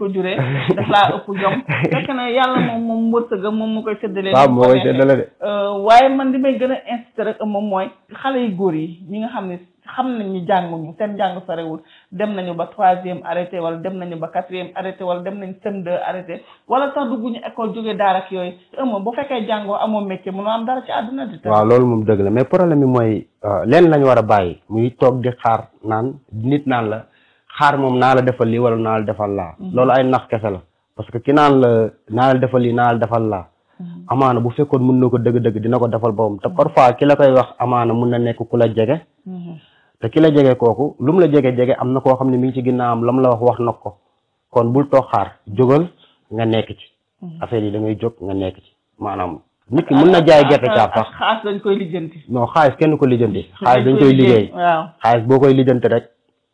ko juree daf laa ëpp jom fekk na yàlla moom moom wërsëgam moom mu koy séddalee waaw ni mu moo ko koy neexee. séddale de Euh, waaye man li may gën a incité rek moom mooy xale yu góor yi ñi nga xam ne xam nañ ñu jànguñu seen jàng sorewul dem nañu ba troisième arrêté wala dem nañu ba quatrième arrêté wala dem nañu CM2 arrêté wala sax dugguñu école jógee daara ak yooyu ëmb bu fekkee jàngoo amoo métier mënoo am dara ci àdduna di waaw loolu moom dëgg la mais problème bi mooy leen lañ war a bàyyi muy toog di xaar naan nit naan la xaar moom naa la defal lii wala naa la defal laa loolu ay nax kese la parce que ki naan la naa la defal lii naa la defal laa amaana bu fekkoon mun na ko dëgg-dëgg dina ko defal boppam te parfois ki la koy wax amaana mun na nekk ku la jege te ki la jege kooku lu mu la jege jege am na koo xam ne mi ngi ci ginnaawam la mu la wax wax na ko kon bul toog xaar jógal nga nekk ci affaire yi da ngay jóg nga nekk ci maanaam nit ki mun na jaay gerte caaf sax xaas dañ koy lijjanti non xaalis kenn ko lijjanti xaalis dañ koy liggéey waaw xaalis boo koy lijjanti rek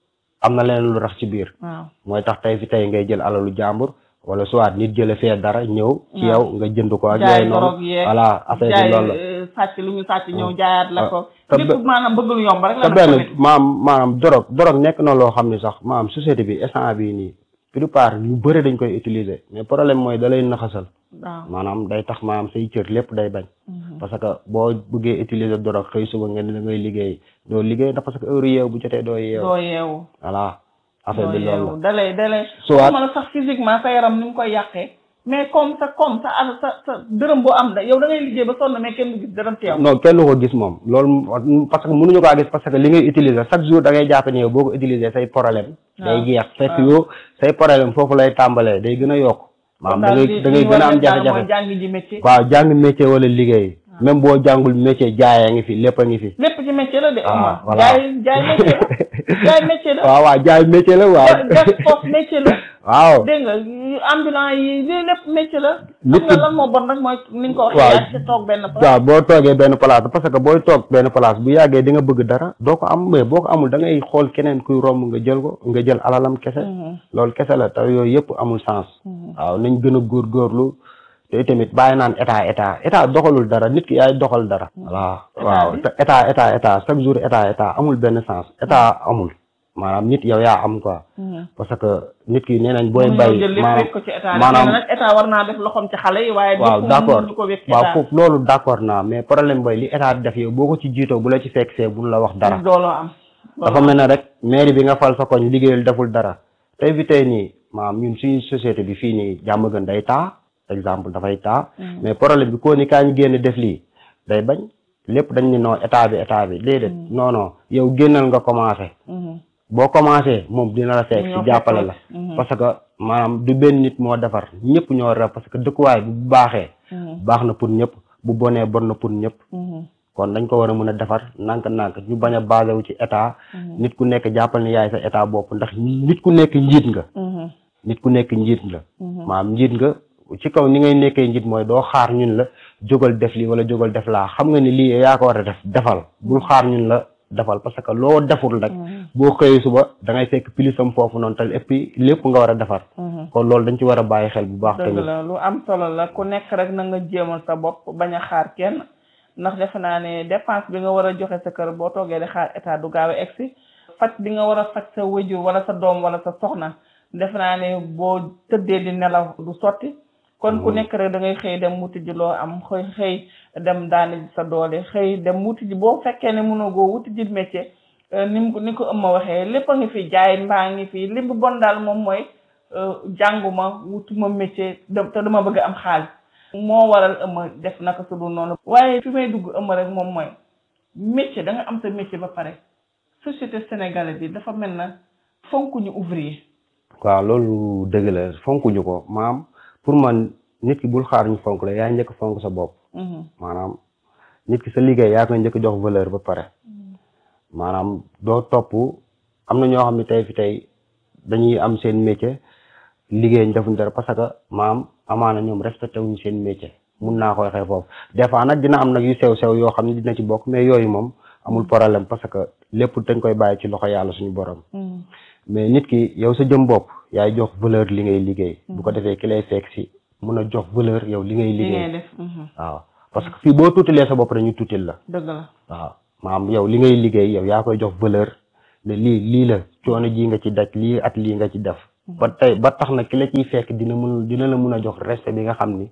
am na leneen lu rax ci biir waaw mooy tax tey fi tey ngay jël alalu jàmbur wala soit nit jële fee dara ñëw ci yow nga jënd ko ak jaay yooyu dorog noonu yeeg voilà affaire bi jaay loolu la euh, sàcc lu ñu sàcc ñëw jaayaat la ko te lépp be- maanaam bëgg lu yomb rek la te nag benn tamit. maam maanaam dorog dorog nekk na loo xam ne sax maam société bi instant bii nii plupart ñu bëri dañ koy utiliser mais problème mooy da lay naxasal waaw maanaam day tax maanaam say cër lépp day bañ parce que boo bëggee utiliser dorog xëy suba nga ne da ngay liggéey doo liggéey ndax parce que heure yeew bu jotee doo yeew doo yeewu voilà affaire doo bi loolu yeewu la dalay dalay Soit- waxuma la sax physiquement sa yaram ni mu koy yàqee mais comme sa comme sa al sa sa dërëm boo am da yow da ngay liggéey ba sonn mais kenn du gis dërëm teew non kenn du ko gis moom loolu parce que mënuñu kaa gis parce que li ngay utiliser chaque jour da ngay jàpp ne yow boo ko utiliser say problème day jeex fekk yow say problème foofu lay tàmbalee day gën a yokk maanaam da ngay da ngay gën a am jafe-jafe mooy jàngi ji métier waaw jàng métier wala liggéey même boo jàngul métier jaayee ngi fi lépp a ngi fi lépp ci métier la de Ah, Omar voilà. jaay jaay métier la jaay métier la waaw waaw jaay métier la waaw gas foofu métier la waaw dégg nga yu ambulant yi lii lépp métier la Nit xam nga ki- lan moo bon rek mooy ni nga ko waxee Waaw. yaa ci toog benn place waaw boo toogee benn place parce que booy toog benn place bu yàggee di nga bëgg dara doo ko am mais boo ko amul da ngay xool keneen kuy romb nga jël ko nga jël alalam kese loolu kese la te yooyu yëpp amul sens waaw nañ gën a góorgóorlu te tamit bàyyi naan état état état doxalul dara nit ki yaay doxal dara voilà waaw bi? te état état état chaque jour état état amul benn sens état amul maanaam nit yow yaa am quoi parce que nit ki nee nañ booy mënuñoo bay jël lépp maanaam wekk ko ci état maanaam maanaam nag état war naa def loxoom ci xale yi waaye waaw lépp d'accord mënuñu ko wekk ci waaw état foofu loolu d'accord naa mais problème boy li état di def yow boo ko ci jiitoo bu la ci fekk see buñ la wax dara dooloo am dafa mel ne rek mairie bi nga fal sa koñ liggéeyul deful dara tey fi tey nii maam ñun suñu société bi fii nii jàmm gën day taa exemple dafay taa mais problème bi koo ni kaa ñu génn def lii day bañ lépp dañ ni non état bi état bi déedéet non non yow génnal nga commencé boo commencé moom dina la fekk Ñoo si jàppale la fekk. parce que maanaam du benn nit moo defar ñëpp ñoo ref parce que dëkkuwaay bu baaxee baax na pour ñëpp bu bonee bon na pour ñëpp kon dañ ko war a mën a defar nànk-nànk ñu bañ a basé wu ci état nit ku nekk jàppal ni yaay sa état bopp ndax nit ku nekk njiit nga nit ku nekk njiit nga maam njiit nga ci kaw ni ngay nekkee njiit mooy doo xaar ñun la jógal def lii wala jógal def laa xam nga ni lii yaa ko war a def defal bul xaar ñun la defal parce que loo deful rek boo xëyee suba da ngay fekk pilisam foofu noonu te et puis lépp nga war a defar kon loolu dañ ci war a bàyyi xel bu baax dëgg tamit la lu am solo la ku nekk rek na nga jéemal sa bopp bañ a xaar kenn ndax defe naa ne dépense bi nga war a joxe sa kër boo toogee di xaar état du gaaw a egsi faj bi nga war a faj sa wëjur wala sa doom wala sa soxna defe naa ne boo tëddee di nelaw du sotti kon ku nekk rek da ngay xëy dem wuti ji loo am xëy xëy dem daani ji sa doole xëy dem wuti ji boo fekkee ne mënoo goo wuti ji métier ni mu ni ko ëmma waxee lépp a ngi fi jaay mbaa ngi fi li bu bon daal moom mooy jànguma wutuma métier te dama bëgg am xaalis moo waral ëmma def naka su dul noonu waaye fi may dugg ëmma rek moom mooy métier da nga am sa métier ba pare société sénégalaise bi dafa mel na fonkuñu ouvrier waaw loolu dëgg la fonkuñu ko maam pour man nit ki bul xaar ñu fonk la yaa njëkk fonk sa bopp maanaam nit ki sa liggéey yaa koy njëkk jox valeur ba pare maanaam doo topp am na ñoo xam ne tey fi tey dañuy am seen métier liggéey ñu defuñ dara parce que maam amaana ñoom respecté wuñ seen métier mun naa koy xëy foofu des fois nag dina am nag yu sew sew yoo xam ne dina ci bokk mais yooyu moom amul problème parce que lépp dañ koy bàyyi ci loxo yàlla suñu borom mais nit ki yow sa jëm bopp yaay jox valeur li ngay liggéey bu ko defee ki lay fekk si mun a jox valeur yow li ngay li ngay liggéey def waaw parce que fii boo tuutilee sa bopp rek ñu tuutil la dëgg la waaw maam yow li ngay liggéey yow yaa koy jox valeur ne lii lii la coono ji nga ci daj lii at lii nga ci def ba tey ba tax na ki la ciy fekk dina mun dina la mun a jox respect bi nga xam ni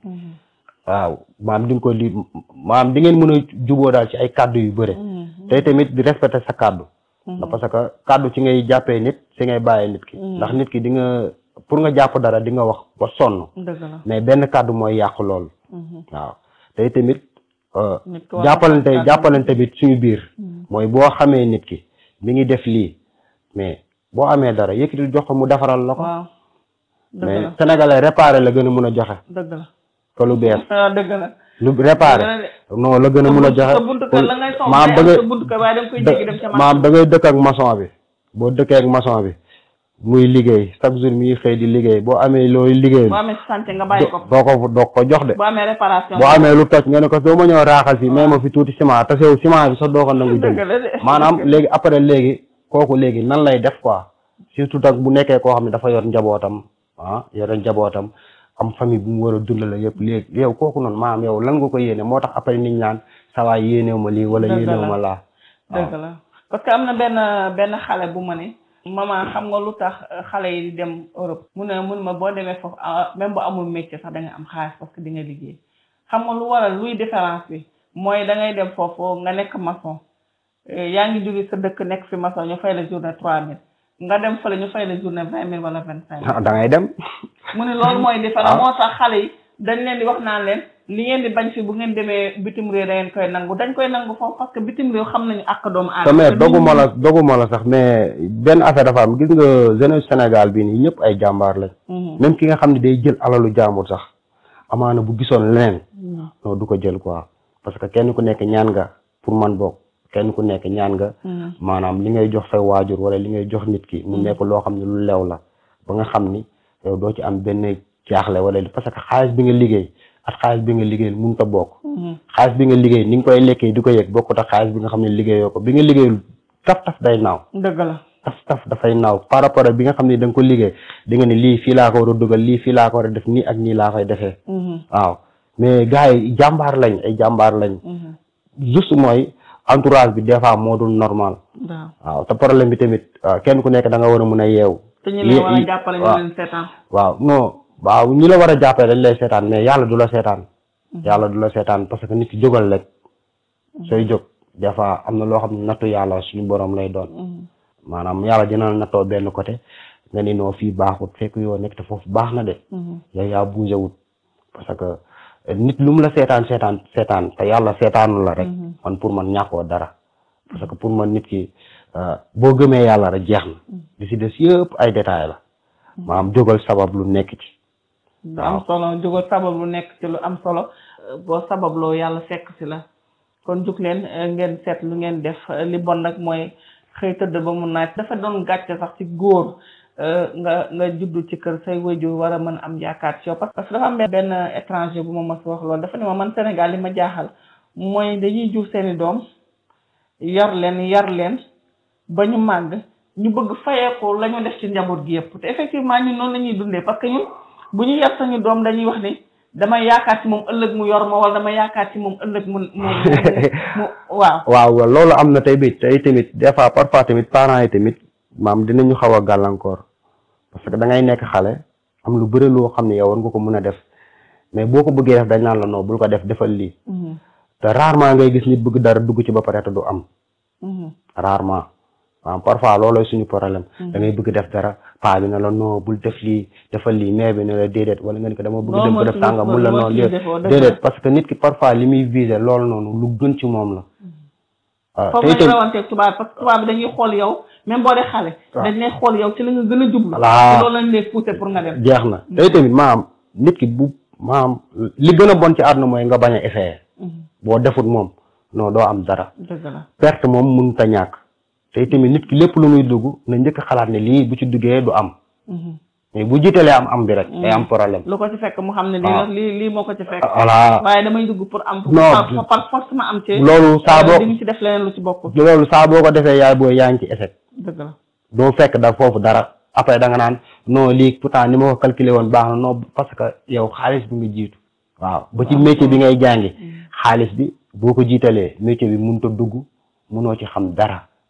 waaw maam di nga ko li maam di ngeen mën a juboo daal ci ay kàddu yu bëre tey tamit di respecter sa kàddu ndax parce que kàddu ci ngay jàppee nit ci ngay bàyyee nit ki ndax nit ki di nga pour nga jàpp dara di nga wax ba sonn dëgg la mais benn kàddu mooy yàq loolu waaw tey tamit euh, nit ki war na jàppalante xam kàddu. jàppalante tamit suñu biir mooy boo xamee nit ki mi ngi def lii mais boo amee dara yëkkati jox ko mu defaral la ko waaw dëgg mais la sénégalais réparé la gën a mun a joxe dëgg la que lu bees waaw dëgg la lu réparé non la gën a mun a joxe sa buntu kër la ngay soxla maam da am ngay sa buntu kër waaye da nga koy jéggi dem ca maam da ngay dëkk ak maçon bi boo dëkkee ak maçon bi muy liggéey chaque jour mi ngi xëy di liggéey boo amee looy liggéey boo amee santé nga bàyyi ko doo ko doo ko jox de boo amee réparation boo amee lu toj nga ne ko doo ma ñëw raaxal fii mais ma fi tuuti ciment te sew ciment bi sax doo ko nangu jënd dëgg la de maanaam léegi après léegi kooku léegi nan lay def quoi surtout tak bu nekkee koo xam ne dafa yor njabootam ah yor njabootam am famille bu mu war a dundale yëpp léegi yow kooku noonu maanaam yow lan nga ko yéene moo tax après nit ñaan sawaay yéenew ma lii wala Dëgg yéenew la. ma laa dëgg la parce que am na benn benn xale bu ma ne maman xam nga lu tax euh, xale yi di dem Europe mu ne mun ma boo demee foofu ah, même bu amul métier sax da nga am xaalis parce que di nga liggéey xam nga lu waral luy différence bi mooy da ngay dem foofu nga nekk maçon euh, yaa ngi jóge sa dëkk nekk fi maçon ñu fay la journée trois mille nga dem fële ñu fay la journée vingt mille wala vingt cinq mille ah da ngay dem mu ne loolu mooy différence moo tax xale yi dañ leen di wax naan leen li ngeen di bañ fi bu ngeen demee bitim réew da ngeen koy nangu dañ koy nangu foofu parce que bitim réew xam nañu ak doomu te aadama mais te doguma nit la doguma la sax mais benn affaire dafa am gis nga jeunesse Sénégal bii nii ñëpp ay jàmbaar lañ ñi- même ki nga xam ne day jël alalu jàmbur sax amaana bu gisoon leneen Mhm. non du ko jël quoi parce que kenn ku nekk ñaan nga pour man boog kenn ku nekk ñaan nga Mhm. maanaam li ngay jox say waajur wala li ngay jox nit ki mu nekk loo xam ne lu lew la ba nga xam ni yow doo ci am benn jaaxle wala parce que xaalis bi nga liggéey ak xaalis bi nga liggéey mënut a bokk Mhm. xaalis bi nga liggéey ni nga koy lekkee di ko yëg bokkut ak xaalis bi nga xam ne liggéeyoo ko bi nga liggéeyul taf taf day naaw dëgg la taf taf dafay naaw par rapport ak bi nga xam ne da nga ko liggéey di nga ne lii fii laa ko war a dugal lii fii laa ko war a def nii ak nii laa koy defee Mhm. waaw mais gars yi jàmbaar lañ ay jàmbaar lañ Mhm. juste mooy entourage bi des fois moo dul normal waaw waaw te problème bi tamit ah, kenn ku nekk da nga war a mun a yeewu te ñu leen war a yi- jàppale ñu waaw. leen seetaan waaw non waaw ñi la war a jàppale dañ lay seetaan mais yàlla du la seetaan yàlla du la seetaan parce que nit ki jógal rek sooy jóg des fois am na loo xam ne nattu yàlla suñu borom lay doon Mhm. maanaam yàlla dina la nattoo benn côté nga ni noo fii baaxut fekk yoo nekk te foofu baax na de Mhm. yow yaa bougé wut parce que eh, nit lu mu la seetaan seetaan seetaan te yàlla seetaanu la rek man pour man ñàkkoo dara parce que pour man nit ki euh, boo gëmee yàlla rek jeex na li si des yëpp ay détails la maanaam jógal sabab lu nekk ci lu am solo jógal sabab lu nekk ci lu am solo euh, boo sababloo yàlla fekk si la kon jug leen euh, ngeen seet lu ngeen def euh, li bon nag mooy xëy tëdd ba mu naaj dafa doon gàcce sax ci góor euh, nga nga juddu ci kër say wayjur war a mën am yaakaar ci yow parce que dafa am benn étranger bu ma mas wax loolu dafa ne ma man Sénégal li ma jaaxal mooy dañuy jur seeni doom yar leen yar leen ba ñu màgg ñu bëgg fayeeku la ñu def ci njaboot gi yëpp te effectivement ñun noonu la ñuy dundee parce que ñun bu ñu yar sañu doom dañuy wax ni dama yaakaar ci moom ëllëg mu yor ma wala dama yaakaar ci moom ëllëg mu mu mu waaw waaw loolu am na tey bi tey tamit des fois parfois tamit parents yi tamit maam dinañu xaw a gàllankoor parce que da ngay nekk xale am lu bëri loo xam ne yow war nga ko mën a def mais boo ko bëggee def dañ naan la non bul ko def defal lii te rarement ngay gis nit bëgg dara dugg ci ba pare te du am rarement waaw parfois loolooy suñu problème da ngay bëgg def dara paa bi ne la non bul def lii defal lii mais bi ne la déedéet wala nga ni ko dama bëgg dem ko def sànga mun la noonu lii déedéet parce que nit ki parfois li muy viser loolu noonu lu gën ci moom la waaw foofu lañu rawanteeg tubaab parce que tubaab bi dañuy xool yow même boo dee xale dañ lay xool yow ci la nga gën a jublu Voilà. te loolu lañ lay pousser pour nga dem jeex na tey tamit maam nit ki bu maam li gën a bon ci àdduna mooy nga bañ a essayer boo defut moom non doo am dara dëgg la perte moom mënut a ñàkk tey tamit nit ki lépp lu muy dugg na njëkk a xalaat ne lii bu ci duggee du am mais bu jiitalee am am bi rek day am problème lu ko ci fekk mu xam ne lii waaw. lii lii moo ko ci fekk voilà waaye damay dugg pour am Non. par par force ma am ci loolu saa boo di ñu ci def leneen lu ci bokkul loolu saa boo ko defee yaay booy yaa ngi ci échec dëgg la doo fekk da foofu dara après da nga naan non lii pourtant ni ma ko calculé woon baax na non parce que yow xaalis bi nga jiitu waaw ba ci métier bi ngay jàngi xaalis bi boo ko jiitalee métier bi mënut a dugg mënoo ci xam dara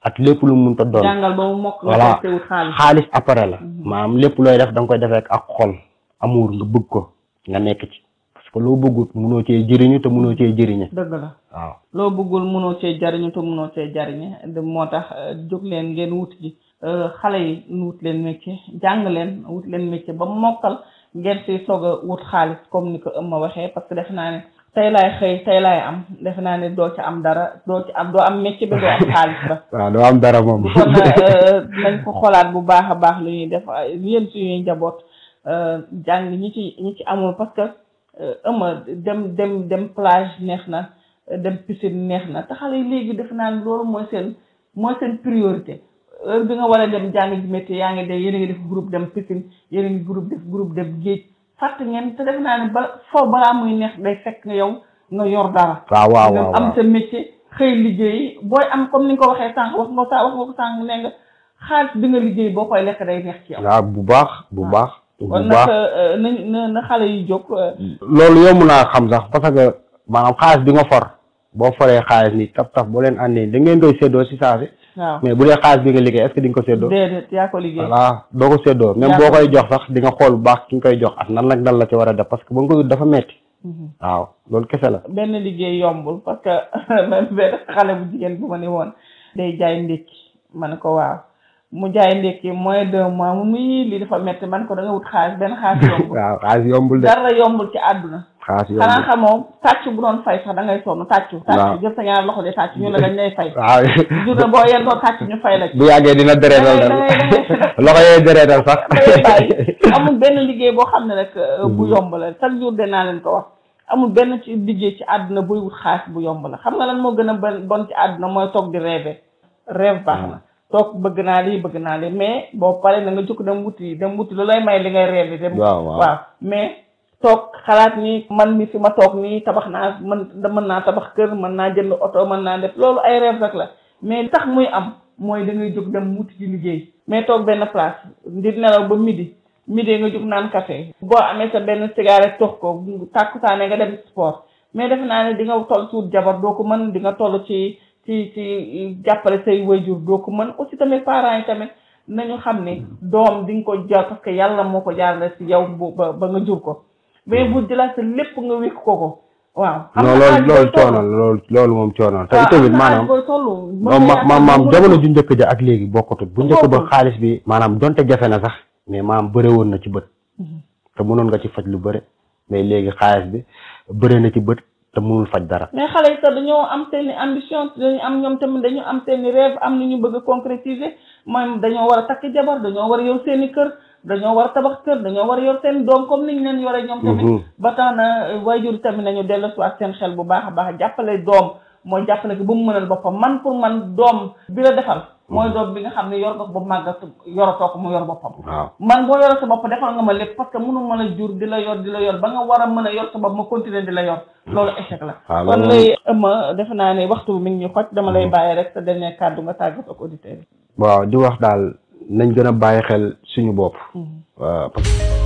ak lépp lu mu mënta doon jàngal ba mu mokk nga voilà koy teewut xaalis xaalis après la maanaam lépp looy def da nga koy defee ak xol amour nga bëgg ko nga nekk ci parce que loo bëggut munoo cee jëriñu te munoo cee jëriñe dëgg la waaw loo bëggul mënoo cee jariñu te mënoo cee jariñe de moo tax euh, jóg leen ngeen wut ji euh, xale yi nu wut leen métier jàng leen wut leen métier ba mokkal ngeen si soog a wut xaalis comme ni ko ëmma waxee parce que defe naa ne tey laay xëy tey laay am defe naa ne doo ci am dara doo ci am doo am métier ba doo am xaalis ba waaw doo am dara moom kon euh, nañ ko xoolaat bu baax a baax lu ñuy def yéen suñuy njaboot euh, jàng ñi ci ñi ci amul parce que euh, ëmma dem dem dem plage neex na euh, dem piscine neex na te xale yi léegi defe naa ne loolu mooy seen mooy seen priorité heure bi nga war a dem jàng ji métier yaa ngi dem yéen a ngi def groupe dem piscine yéen a ngi groupe def groupe dem géej fàtte ngeen te defe naa ne ba foo balaa muy neex day fekk nga yow nga yor dara waaw waaw nga waaw am waaw sa métier xëy liggéey booy am comme ni nga ko waxee sànq wax nga sa wax nga ko sànq ne nga xaalis bi nga liggéey boo koy lekk day neex ci yow waaw bu baax bu baax bu kon baax nag nañ na na xale yi jóg euh, loolu yomb naa xam sax parce que maanaam xaalis bi nga for boo foree xaalis ni taf taf boo leen àndee da ngeen koy séddoo si saa si waaw mais bu dee xaalis bi nga liggéey est-ce que di nga ko séddoo déedéet yaa ko liggéey voilà doo ko séddoo même Yaa boo ko koy jox sax di nga xool bu baax ki nga koy jox ak nan nag dal la ci war a def parce que ba nga koy dafa metti Mhm. waaw loolu kese la benn liggéey yombul parce que même benn xale bu jigéen bu ma ne woon day jaay ndékki ma ne ko waaw mu jaay ndékki moins deux mois mu muy lii dafa metti man ko da nga wut xaalis benn xaalis yombul waaw xaalis yombul de dara yombul ci àdduna xaalis xanaa yombul xamoo tàcc bu doon fay sax da ngay sonn tàccu Waaw. tàcc jël sa ñaar loxo de tàcc ñu la dañ lay fay waaw journée boo yendoo tàcc ñu fay la ci bu yàggee dina dereetal Da dal ngay- da ngay- loxo yooyu dereetal sax day bàyyi amul benn liggéey boo xam ne rek euh, bu yomb la chaque jour dinaa leen ko wax amul benn ci liggéey ci àdduna buy wut xaalis bu yomb la xam nga lan moo gën a bon bon ci àdduna mooy toog di rêver rêve baax na toog bëgg naa lii bëgg naa lii mais boo paree na nga jóg dem wuti dem wuti lu lay may li ngay rêver dem waaw waaw waaw mais toog xalaat ni man mi fi ma toog nii tabax naa mën da mën naa tabax kër mën naa jënd oto mën naa def loolu ay rêve rek la mais li tax muy am mooy da ngay jóg dem wuti ci liggéey mais toog benn place di nelaw ba midi midi nga jóg naan café boo amee sa benn cigarette tox ko tàkkusaane nga dem sport mais defe naa ne di nga toll ci wut jabar doo ko mën di nga toll ci ci ci jàppale say waajur doo ko mën aussi tamit parents yi tamit nañu xam ne doom di nga ko jar parce que yàlla moo ko jaarale ci yow bu ba ba nga jur ko mais bu jëlaat sa lépp nga wékk ko ko waaw. non loolu loolu coono la loolu loolu moom coono la te itamit maanaam moom ma ma maam jamono ju njëkk ja ak léegi bokkutut bu njëkk ba xaalis bi maanaam donte jafe na sax mais maam bëre woon na ci bët te mënoon nga ci faj lu bëre mais léegi xaalis bi bëre na ci bët te mënul faj dara mais xale yi sax dañoo am seen i ambition dañu am ñoom tamit dañu am seen i rêve am lu ñu bëgg a concrétiser mooy dañoo war a takk jabar dañoo war a yor seen i kër dañoo war a tabax kër dañoo war a yor seen doom comme niñ leen yore ñoom tamit ba tax na waajur tamit nañu dellu si ak seen xel bu baax a baax jàppale doom mooy jàppale ko ba mu mënal boppam man pour man doom bi la defal mooy doom bi nga xam ne yor nga ko ba màggat yoratoo ko mu yor boppam waaw man boo yore sa bopp defal nga ma lépp parce que mënu mën a jur di la yor di la yor ba nga war a mën a yor sa bopp ma continuer di la yor loolu échec la waaw kon loolu lay ëmma defe naa ne waxtu bi mi ngi ñu xoj dama lay bàyyi rek sa dernier kàddu nga tàggat ak auditeurs yi waaw di wax daal nañ gën a bàyyi xel suñu bopp waaw parce que